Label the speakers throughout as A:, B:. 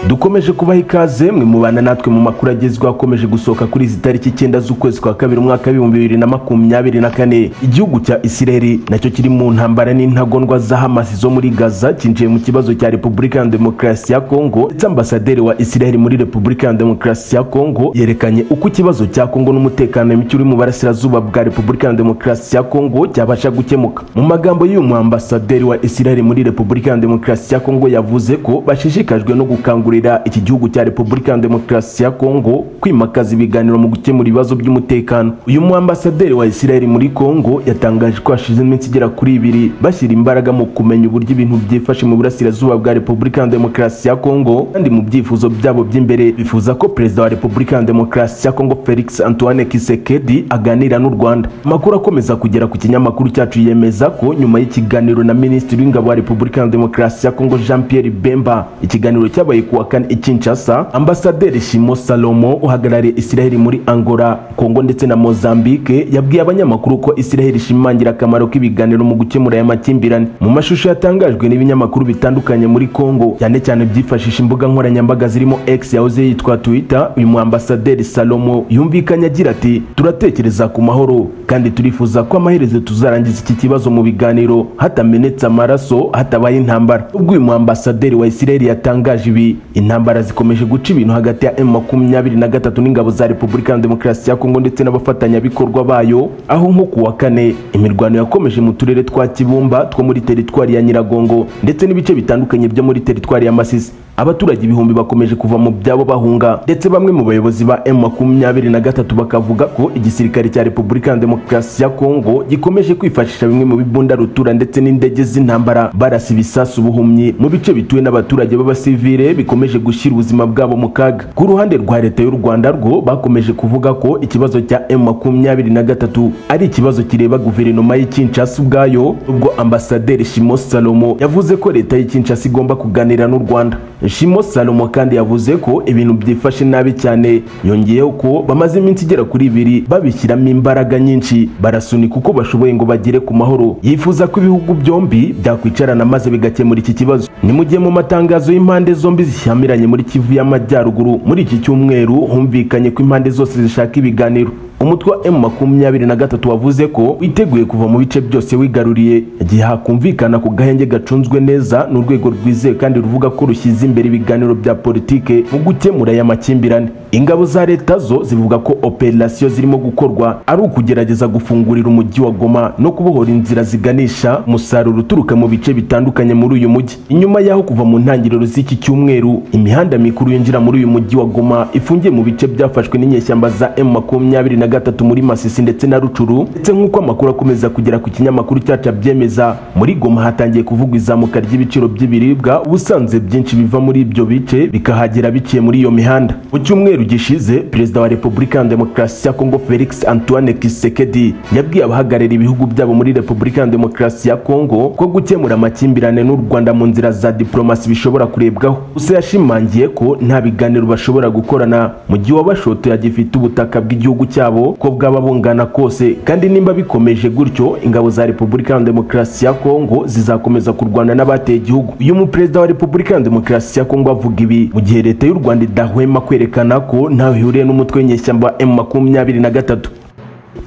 A: dukomeje kubaha ikaze mwe mubana natwe mu makuru agezweho akomeje gusohoka kuri izi tariki icyenda z'ukwezi kwa kabiri umwaka w'ibihumbi bibiri na makumyabiri na kane igihugu cya isireli nacyo kiri mu ntambara n'intagondwa za hamasi zo muri gaza cyinjiye mu kibazo cya repubulika ya demokarasi ya kongo ndetse ambasaderi wa isireli muri repubulika ya demokarasi ya kongo yerekanye uko ikibazo cya kongo n'umutekano muke uri mu burasirazuba bwa repubulika ya demokarasi ya kongo cyabasha gukemuka mu magambo y'uyu mu ambasaderi wa isireli muri repubulika ya demokarasi ya kongo yavuze ko bashishikajwe no gukangurira iki gihugu cya repubulika ya demokarasi ya kongo kwimakaza ibiganiro mu gukemura ibibazo by'umutekano uyu mu ambasaderi wa isireli muri kongo yatangaje ko hashize iminsi igera kuri ibiri bashyira imbaraga mu kumenya uburyo ibintu byifashe mu burasirazuba bwa repubulika ya demokarasi ya kongo kandi mu byifuzo byabo by'imbere bifuza ko perezida wa repubulika ya demokarasi ya kongo felix antoine kisekedi aganira n'u rwanda amakuru akomeza kugera ku kinyamakuru cyacu yemeza ko nyuma y'ikiganiro na minisitiri w'ingabo wa repubulika ya demokarasi ya kongo jean pierre bemba ikiganiro cyabaye ku wa kane i kinshasa ambasaderi shimo salomo uhagarariye isiraheli muri angola kongo ndetse na mozambique yabwiye abanyamakuru ko isiraheli ishimangira akamaro k'ibiganiro mu gukemura aya makimbirane mu mashusho yatangajwe n'ibinyamakuru bitandukanye muri kongo cyane cyane byifashisha imbuga nkoranyambaga zirimo x yahoze yitwa twitter uyu mu ambasaderi salomo yumvikanye agira ati turatekereza ku mahoro kandi turifuza ko amaherezo tuzarangiza iki kibazo mu biganiro hatamenetse amaraso hatabaye intambara ubwo uyu muambasaderi wa isireli yatangaje ibi intambara zikomeje guca ibintu hagati ya m makumyabiri na gatatu n'ingabo za repubulika ya demokarasi ya kongo ndetse n'abafatanyabikorwa bayo aho nko ku wa kane imirwano yakomeje mu turere twa kibumba two muri teritwari ya nyiragongo ndetse n'ibice bitandukanye byo muri teritwari ya masisi abaturage ibihumbi bakomeje kuva mu byabo bahunga ndetse bamwe mu bayobozi ba m makumyabiri na gatatu bakavuga ko igisirikare cya repubulika ya demokarasi ya kongo gikomeje kwifashisha bimwe mu bibunda rutura ndetse n'indege z'intambara barasa ibisasu ubuhumyi mu bice bituwe n'abaturage b'abasivire bikomeje gushyira ubuzima bwabo mu kaga ku ruhande rwa leta y'u rwanda rwo bakomeje kuvuga ko ikibazo cya m makumyabiri na gatatu ari ikibazo kireba guverinoma y'ikinshasa ubwayo ubwo ambasaderi shimo salomo yavuze ko leta y'ikinshasa igomba kuganira n'u rwanda shimo salomo kandi yavuze ko ibintu byifashe nabi cyane yongeyeho ko bamaze iminsi igera kuri ibiri babishyiramo imbaraga nyinshi barasunika uko bashoboye ngo bagere ku mahoro yifuza ko ibihugu byombi byakwicarana maze bigakemura iki kibazo ni mu gihe mu matangazo y'impande zombi zishyamiranye muri kivu y'amajyaruguru muri iki cyumweru humvikanye ko impande zose zishaka ibiganiro umutwe wa emu makumyabiri na gatatu wavuze ko witeguye kuva mu bice byose wigaruriye igihe hakumvikana ku gahenge gacunzwe neza ni urwego rwizewe kandi ruvuga ko rushyize imbere ibiganiro bya politike mu gukemura aya makimbirane ingabo za leta zo zivuga ko operasiyo zirimo gukorwa ari ukugerageza gufungurira umujyi wa goma no kubohora inzira ziganisha umusaruro uturuka mu bice bitandukanye muri uyu mujyi inyuma y'aho kuva mu ntangiriro z'iki cyumweru imihanda mikuru yinjira muri uyu mujyi wa goma ifungiye mu bice byafashwe n'inyeshyamba za emu makumyabiri na gatatu muri masisi ndetse na rucuru ndetse nk'uko amakuru akomeza kugera ku kinyamakuru cyacu abyemeza muri goma hatangiye kuvugwa izamuka ry'ibiciro by'ibiribwa ubusanzwe byinshi biva muri ibyo bice bikahagera biciye muri iyo mihanda mu cyumweru gishize perezida wa repubulika ya demokarasi ya kongo felix antoine kisekedi yabwiye abahagarariye ibihugu byabo muri repubulika ya demokarasi ya kongo ko gukemura amakimbirane n'u rwanda mu nzira za diplomasi bishobora kurebwaho gusa yashimangiye ko nta biganiro bashobora gukorana mu gihe uwabashotoye agifite ubutaka bw'igihugu cyabo ko bwaba bungana kose kandi nimba bikomeje gutyo ingabo za repubulika ya demokarasi ya kongo zizakomeza kurwana n'abateye igihugu uyu muperezida wa repubulika ya demokarasi ya kongo avuga ibi mu gihe leta y'u rwanda idahwema kwerekana ko ntawe ihuriye n'umutwe w'inyeshyamba m makumyabiri na gatatu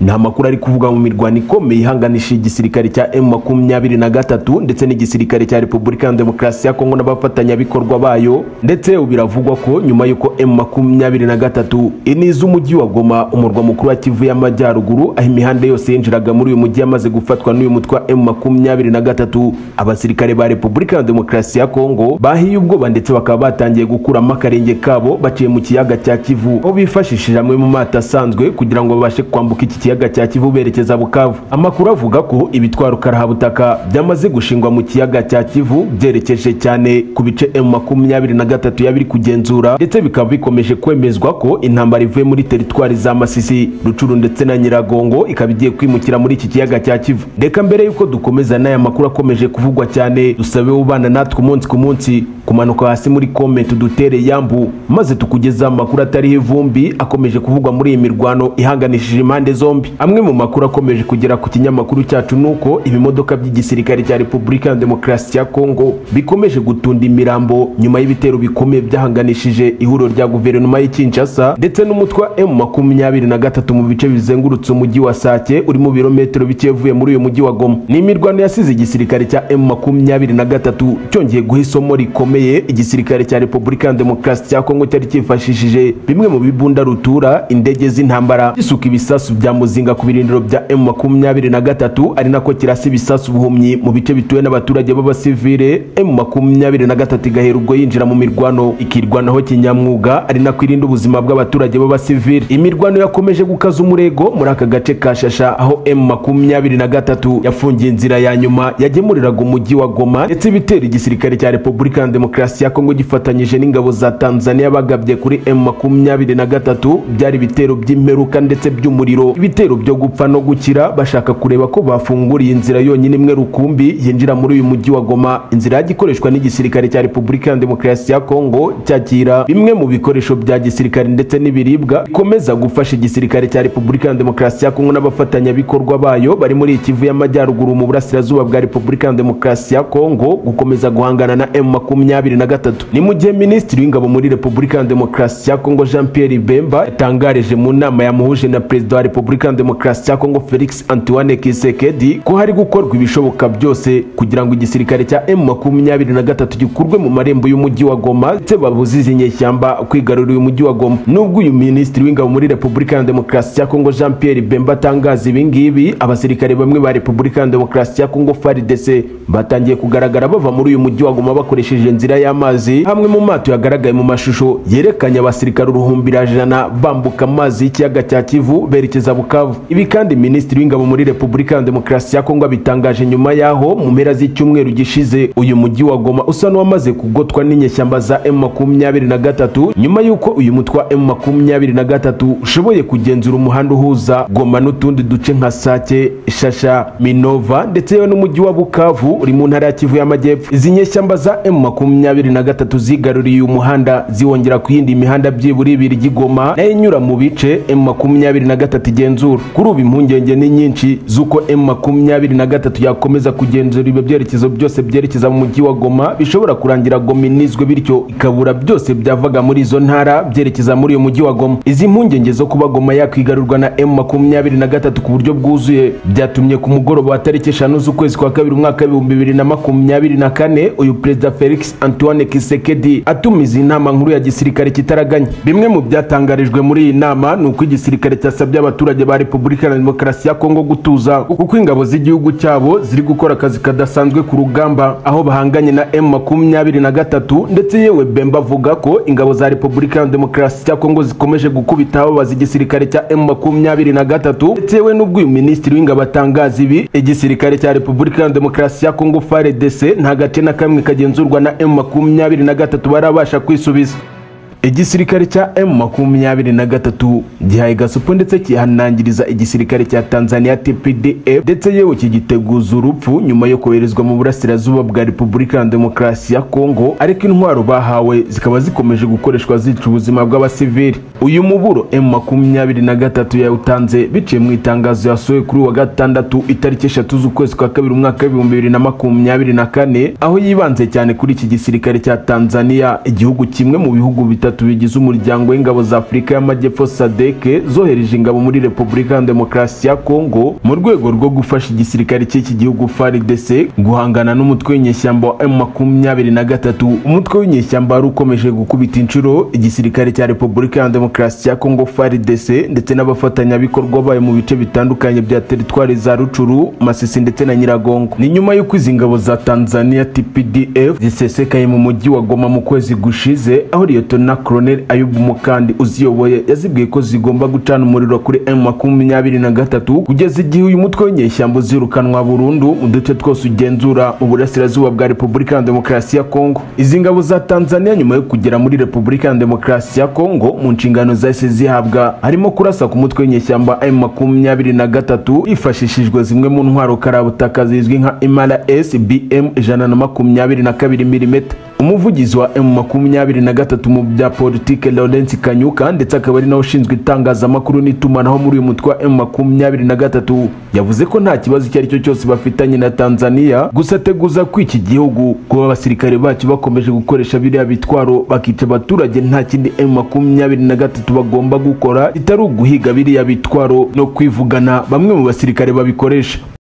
A: ni amakuru ari kuvuga mu mirwano ikomeye ihanganisha igisirikare cya m makumyabiri na gatatu ndetse n'igisirikare cya repubulika ya demokarasi ya kongo n'abafatanyabikorwa bayo ndetse biravugwa ko nyuma y'uko m makumyabiri na gatatu iniza umujyi wa goma umurwa mukuru wa kivu y'amajyaruguru aho imihanda yose yinjiraga muri uyu mujyi yamaze gufatwa n'uyu mutwe wa m makumyabiri na gatatu abasirikare ba repubulika ya demokarasi ya kongo bahiye ubwoba ndetse bakaba batangiye gukuramo akarenge kabo baciye mu kiyaga cya kivu aho bifashishije amwe mu mato asanzwe kugira ngo babashe kwambuka iki kiyaga cya kivu berekeza bukavu amakuru avuga ko ibitwaro karahabutaka byamaze gushingwa mu kiyaga cya kivu byerekeje cyane ku bice m makumyabiri na gatatu yabiri kugenzura ndetse bikaba bikomeje kwemezwa ko intambara ivuye muri teritwari za masisi rucuru ndetse na nyiragongo ikaba igiye kwimukira muri iki kiyaga cya kivu reka mbere y'uko dukomeza n'aya makuru akomeje kuvugwa cyane dusabe ubana natwe umunsi ku munsi kumanuka hasi muri komenti udutere yambu maze tukugezaho amakuru atariho ivumbi akomeje kuvugwa muri iyi mirwano ihanganishije impande zombi amwe mu makuru akomeje kugera ku kinyamakuru cyacu ni uko ibimodoka by'igisirikare cya repubulika ya demokarasi ya kongo bikomeje gutunda imirambo nyuma y'ibitero bikomeye byahanganishije ihuriro rya guverinoma y'i kinshasa ndetse n'umutwe wa emu makumyabiri na gatatu mu bice bizengurutse umujyi wa sake uri mu birometero bike uvuye muri uyu mujyi wa goma ni imirwano yasize igisirikare cya emu makumyabiri na gatatu cyongeye guha isomo rikomeye igisirikare cya repubulika ya demokarasi cya kongo cyari cyifashishije bimwe mu bibunda rutura indege z'intambara gisuka ibisasu bya muzinga ku birindiro bya emu makumyabiri na gatatu ari nako kirasa ibisasu ubuhumyi mu bice bituwe n'abaturage b'abasivire emu makumyabiri na gatatu igahera ubwo yinjira mu mirwano ikirwanaho kinyamwuga ari nako irinda ubuzima bw'abaturage b'abasivire imirwano yakomeje gukaza umurego muri aka gace ka shasha aho emu makumyabiri na gatatu yafungiye inzira ya nyuma yagemuriraga umujyi wa goma ndetse ibitera igisirikare cya repubulika ya demokarasi ya kongo gifatanyije n'ingabo za tanzania bagabye kuri emu makumyabiri na gatatu byari ibitero by'imperuka ndetse by'umuriro ibitero byo gupfa no gukira bashaka kureba ko bafunguriye inzira yonyine imwe rukumbi yinjira muri uyu mujyi wa goma inzira yajya ikoreshwa n'igisirikare cya repubulika ya demokarasi ya kongo cyakira bimwe mu bikoresho bya gisirikare ndetse n'ibiribwa bikomeza gufasha igisirikare cya repubulika ya demokarasi ya kongo n'abafatanyabikorwa bayo bari muri ikivu y'amajyaruguru mu burasirazuba bwa repubulika ya demokarasi ya kongo gukomeza guhangana na emu makumyabiri na gatatu ni mu gihe minisitiri w'ingabo muri repubulika ya demokarasi ya kongo jean pierre bemba yatangarije mu nama yamuhuje na perezida wa repubulika ya demokarasi ya kongo felix antoine kisekedi ko hari gukorwa ibishoboka byose kugira ngo igisirikare cya emu makumyabiri na gatatu gikurwe mu marembo y'umujyi wa goma ndetse babuze izi nyeshyamba kwigarurira uyu mujyi wa goma nubwo uyu minisitiri w'ingabo muri repubulika ya demokarasi ya kongo jean pierre bemba atangaza ibi ngibi abasirikare bamwe ba repubulika ya demokarasi ya kongo faridese batangiye kugaragara bava muri uyu mujyi wa goma bakoresheje inzira y'amazi hamwe mu mato yagaragaye mu mashusho yerekanye abasirikare uruhumbirajana bambuka amazi y'ikiyaga cya kivu berekeza bukavu ibi kandi minisitiri w'ingabo muri repubulika ya demokarasi ya kongo abitangaje nyuma y'aho mu mpera z'icyumweru gishize uyu mujyi wa goma usa n'uwamaze kugotwa n'inyeshyamba za emu makumyabiri na gatatu nyuma y'uko uyu mutwe wa emu makumyabiri na gatatu ushoboye kugenzura umuhanda uhuza goma n'utundi duce nka sake shasha minova ndetse yewe n'umujyi wa bukavu uri mu ntara ya kivu y'amajyepfo izi nyeshyamba za emu makumyabiri na gatatu zigaruriye uyu muhanda ziwongera ku yindi mihanda byibura ibiri igoma nayo inyura mu bice emu makumyabiri na gatatu igenzura kuri ubu impungenge ni nyinshi z'uko emu makumyabiri na gatatu yakomeza kugenzura ibyo byerekezo byose byerekeza mu mujyi wa goma bishobora kurangira goma inizwe bityo ikabura byose byavaga muri izo ntara byerekeza muri uyu mujyi wa goma izi mpungenge zo kuba goma yakwigarurwa na emu makumyabiri na gatatu ku buryo bwuzuye byatumye ku mugoroba wa tariki eshanu z'ukwezi kwa kabiri umwaka w'ibihumbi bibiri na makumyabiri na kane uyu perezida felix antoine kisekedi atumiza inama nkuru ya gisirikare kitaraganya bimwe mu byatangarijwe muri iyi nama ni uko igisirikare cyasabye abaturage ba repubulika ya demokarasi ya kongo gutuza kuko ingabo z'igihugu cyabo ziri gukora akazi kadasanzwe ku rugamba aho bahanganye na emu makumyabiri na gatatu ndetse yewe bemba avuga ko ingabo za repubulika ya demokarasi ya kongo zikomeje gukubita ababaza igisirikare cya emu makumyabiri na gatatu ndetse yewe n'ubwo uyu minisitiri w'ingabo atangaza ibi igisirikare cya repubulika ya demokarasi ya kongo faredese nta gace na kamwe kagenzurwa na emu makumyabiri na gatatu barabasha kwisubiza igisirikare cya emu makumyabiri na gatatu gihaye gasupo ndetse kihanangiriza igisirikare cya tanzania tpdf ndetse yewe kigiteguza urupfu nyuma yo koherezwa mu burasirazuba bwa repubulika ya demokarasi ya kongo ariko intwaro bahawe zikaba zikomeje gukoreshwa zica ubuzima bw'abasivili uyu muburo emu makumyabiri na gatatu yawutanze biciye mu itangazo yasohoye kuri wa gatandatu itariki eshatu z'ukwezi kwa kabiri umwaka w'ibihumbi bibiri na makumyabiri na kane aho yibanze cyane kuri iki gisirikare cya tanzania igihugu kimwe mu bihugu bitatu bitatu bigize umuryango w'ingabo za afurika y'amajyepfo sadeke zohereje ingabo muri repubulika ya demokarasi ya kongo mu rwego rwo gufasha igisirikare cy'iki gihugu faridese guhangana n'umutwe w'inyeshyamba wa emu makumyabiri na gatatu umutwe w'inyeshyamba wari ukomeje gukubita inshuro igisirikare cya repubulika ya demokarasi ya kongo faridese ndetse n'abafatanyabikorwa bayo mu bice bitandukanye bya teritwari za rucuru masisi ndetse na nyiragongo ni nyuma y'uko izi ngabo za tanzania tpdf zisesekaye mu mujyi wa goma mu kwezi gushize aho liyetona Colonel Ayub Mukandi uziyoboye yazibwiye ko zigomba gucana umuriro kuri M23 kugeza igihe uyu mutwe w'inyeshyamba uzirukanwa burundu mu duce twose ugenzura uburasirazuba bwa Repubulika ya Demokarasi ya Kongo izi ngabo za Tanzania nyuma yo kugera muri Repubulika ya Demokarasi ya Kongo mu nshingano zahise zihabwa harimo kurasa ku mutwe w'inyeshyamba M23 hifashishijwe zimwe mu ntwaro karabutaka zizwi nka MRS BM 122 mm umuvugizi wa emu makumyabiri na gatatu mu bya politike lawrence kanyuka ndetse akaba ari nawe ushinzwe itangazamakuru n'itumanaho muri uyu mutwe wa emu makumyabiri na gatatu yavuze ko nta kibazo icyo ari cyo cyose bafitanye na tanzania gusa ateguza ko iki gihugu kuba abasirikare bacyo bakomeje gukoresha biriya bitwaro bakica abaturage nta kindi emu makumyabiri na gatatu bagomba gukora kitari uguhiga biriya bitwaro no kwivugana bamwe mu basirikare babikoresha